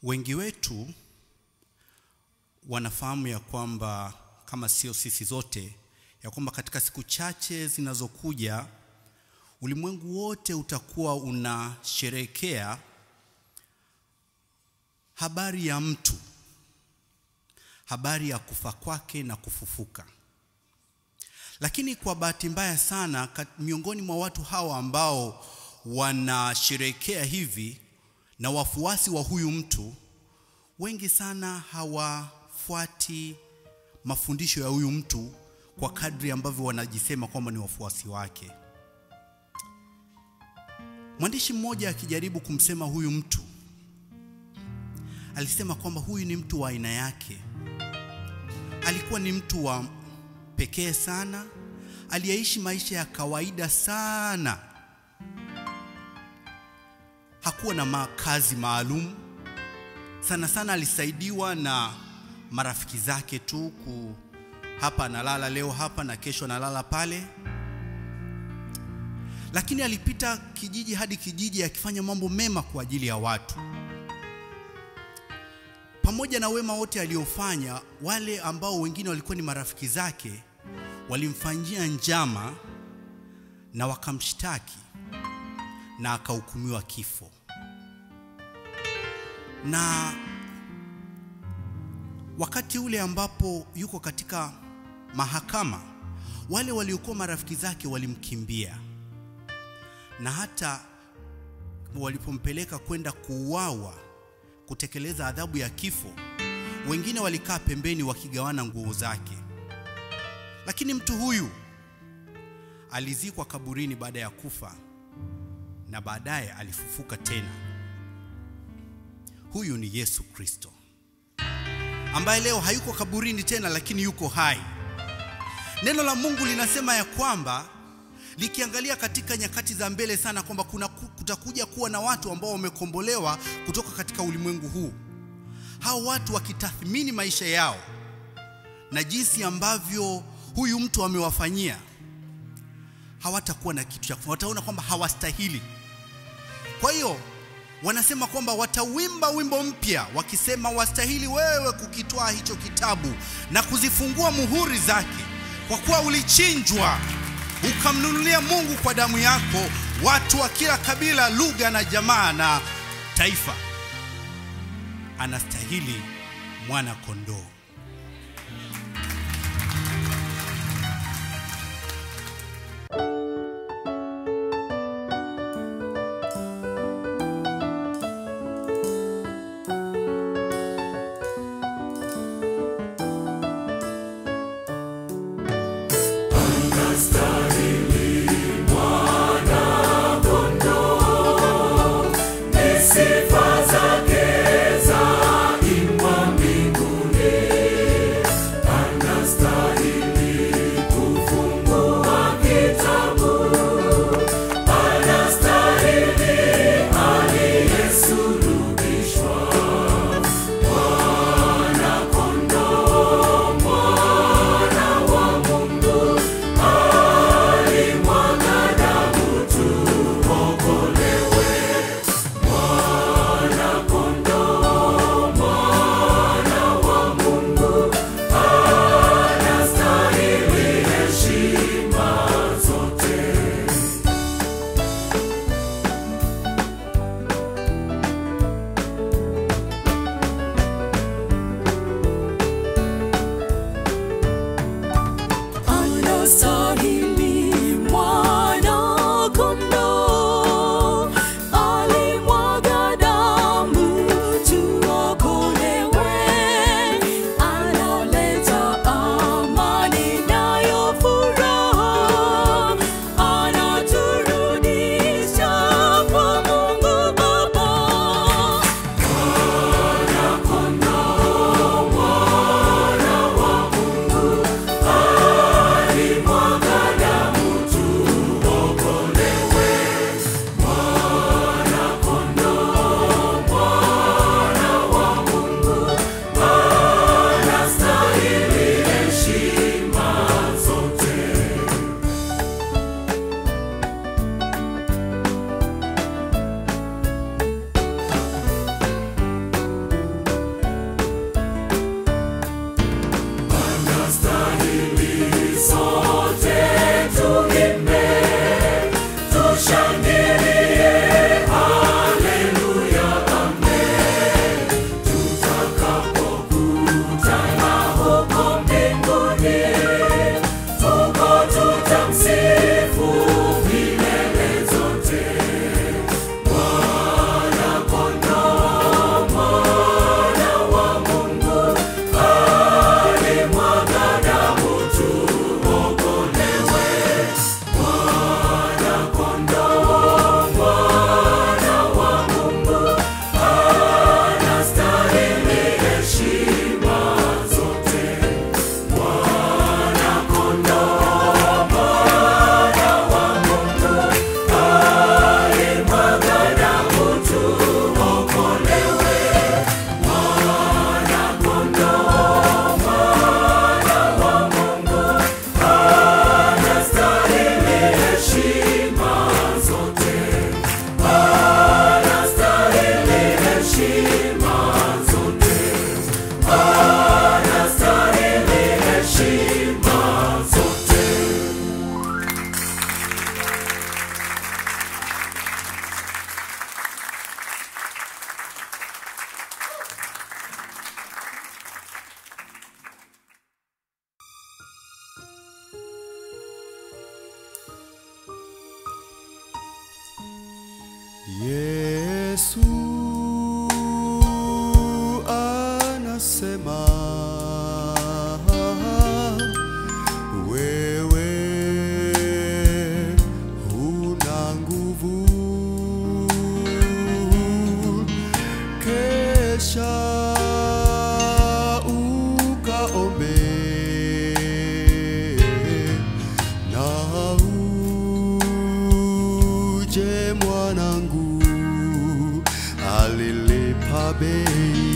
Wengi wetu wanafahamu ya kwamba kama sio sisi zote, ya kwamba katika siku chache zinazokuja ulimwengu wote utakuwa unasherehekea habari ya mtu, habari ya kufa kwake na kufufuka. Lakini kwa bahati mbaya sana, miongoni mwa watu hawa ambao wanasherehekea hivi na wafuasi wa huyu mtu, wengi sana hawafuati mafundisho ya huyu mtu kwa kadri ambavyo wanajisema kwamba ni wafuasi wake. Mwandishi mmoja akijaribu kumsema huyu mtu, alisema kwamba huyu ni mtu wa aina yake. Alikuwa ni mtu wa pekee sana, aliyeishi maisha ya kawaida sana. Hakuwa na makazi maalum sana sana, alisaidiwa na marafiki zake tu ku hapa analala leo hapa na kesho analala pale, lakini alipita kijiji hadi kijiji akifanya mambo mema kwa ajili ya watu. Pamoja na wema wote aliofanya, wale ambao wengine walikuwa ni marafiki zake walimfanyia njama na wakamshtaki na akahukumiwa kifo. Na wakati ule ambapo yuko katika mahakama, wale waliokuwa marafiki zake walimkimbia, na hata walipompeleka kwenda kuuawa, kutekeleza adhabu ya kifo, wengine walikaa pembeni wakigawana nguo zake. Lakini mtu huyu alizikwa kaburini baada ya kufa na baadaye alifufuka tena. Huyu ni Yesu Kristo ambaye leo hayuko kaburini tena, lakini yuko hai. Neno la Mungu linasema ya kwamba likiangalia katika nyakati za mbele sana kwamba kuna kutakuja kuwa na watu ambao wamekombolewa kutoka katika ulimwengu huu. Hao watu wakitathmini maisha yao na jinsi ambavyo huyu mtu amewafanyia, hawatakuwa na kitu cha kufanya, wataona kwamba hawastahili. Kwa hiyo wanasema kwamba watawimba wimbo mpya wakisema, wastahili wewe kukitwaa hicho kitabu na kuzifungua muhuri zake, kwa kuwa ulichinjwa ukamnunulia Mungu kwa damu yako watu wa kila kabila, lugha na jamaa na taifa. Anastahili mwana kondoo. Sifa zake za imbwa mbinguni. Yesu anasema wewe huna nguvu, kesha ukaombe na uje mwanangu, alilipa bei.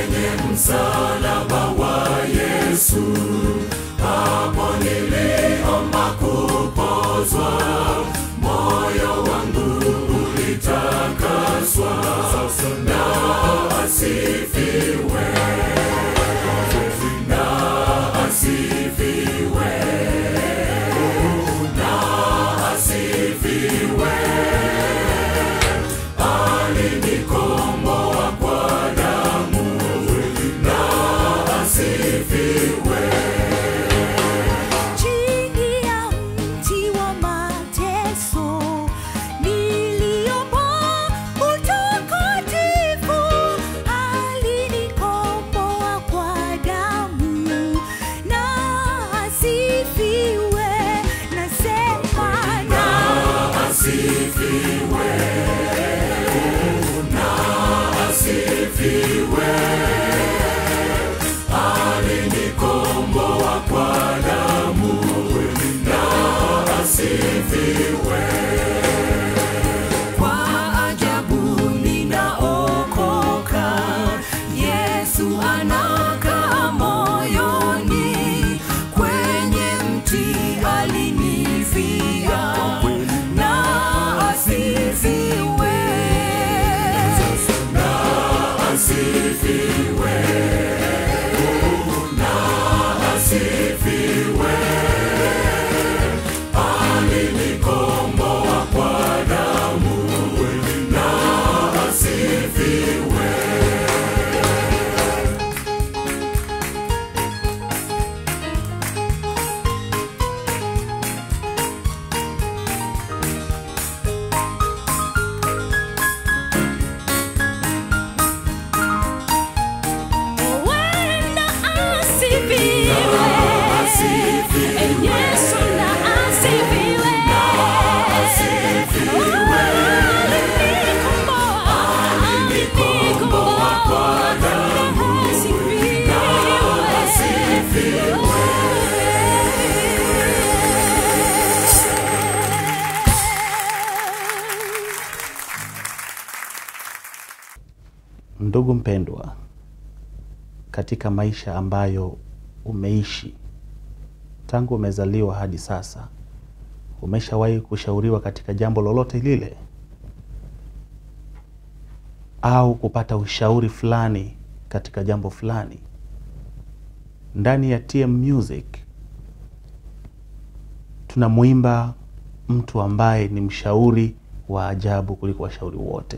Chini ya mti wa mateso niliomba utakatifu, alinikomboa kwa damu na asifiwe. Nasema na Kwa ajabu ninaokoka, Yesu anakaa moyoni, kwenye mti alinifia, na asifiwe. Wenda asifiwe. Yesu na asifiwe. Alinikomboa, alinikomboa kwa damu. Asifiwe. Ndugu mpendwa, katika maisha ambayo umeishi tangu umezaliwa hadi sasa, umeshawahi kushauriwa katika jambo lolote lile au kupata ushauri fulani katika jambo fulani? Ndani ya TM Music tunamwimba mtu ambaye ni mshauri wa ajabu kuliko washauri wote.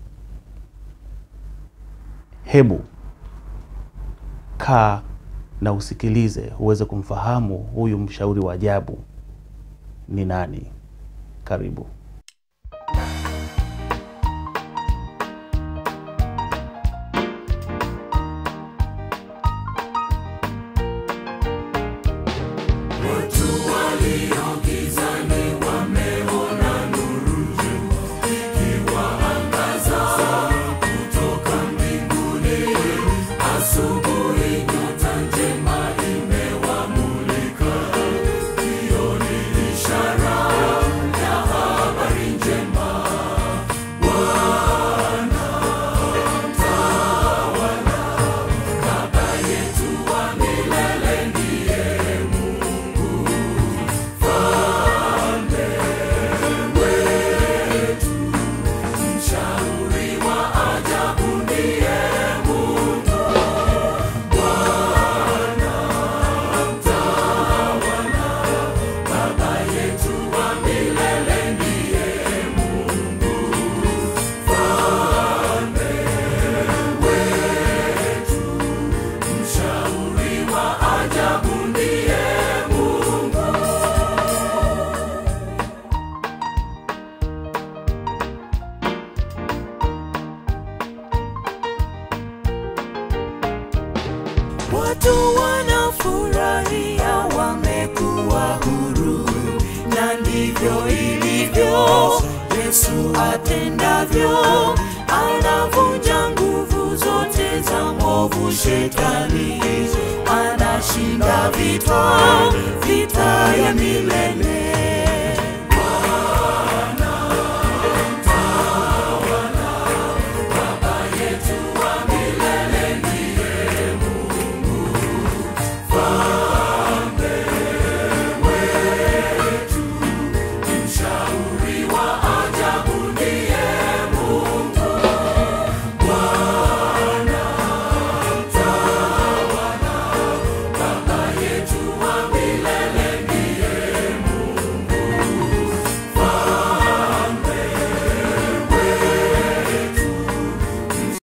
Hebu kaa na usikilize uweze kumfahamu huyu mshauri wa ajabu ni nani. Karibu. Watu wanafurahia wamekuwa huru, na ndivyo ilivyo. Yesu atendavyo, anavunja nguvu zote za mwovu shetani, anashinda vita, vita ya milele.